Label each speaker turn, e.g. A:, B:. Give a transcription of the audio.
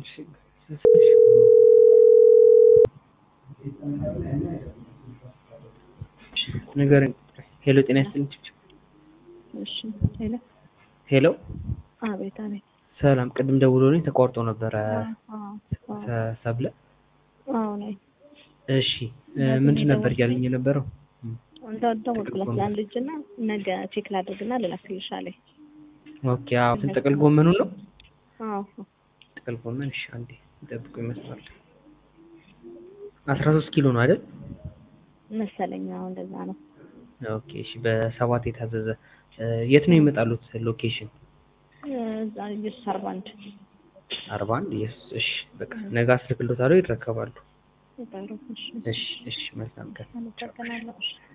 A: ንገረኝ። ሄሎ ጤና ይስጥልኝ።
B: እሺ ሄሎ
A: ሄሎ
B: አቤት አቤት
A: ሰላም፣ ቅድም ደውሎልኝ ተቋርጦ ነበረ
B: አዎ አዎ
A: ሰ- ሰብለ።
B: አዎ ነኝ
A: እሺ እ ምንድን ነበር እያለኝ የነበረው?
B: እንደው ደወልኩላት ለአንድ ልጅ እና ነገ ቼክ ላድርግና ልላክልሽ አለኝ።
A: ኦኬ አዎ፣ እንትን ጥቅል ጎመኑ ነው።
B: አዎ
A: ጥቅል ጎመን እሺ፣ አንዴ ይጠብቁ ይመስላል። አስራ ሶስት ኪሎ ነው አይደል?
B: መሰለኝ። አዎ እንደዛ ነው።
A: ኦኬ እሺ፣ በሰባት የታዘዘ እ የት ነው ይመጣሉት? ሎኬሽን
B: እዛ ኢየሱስ አርባ አንድ
A: አርባ አንድ ኢየሱስ። እሺ በቃ ነገ አስልክሎታለሁ፣ ይረከባሉ።
B: ይባሩ። እሺ
A: እሺ እሺ፣ መልካም ቀን።
B: አመሰግናለሁ። እሺ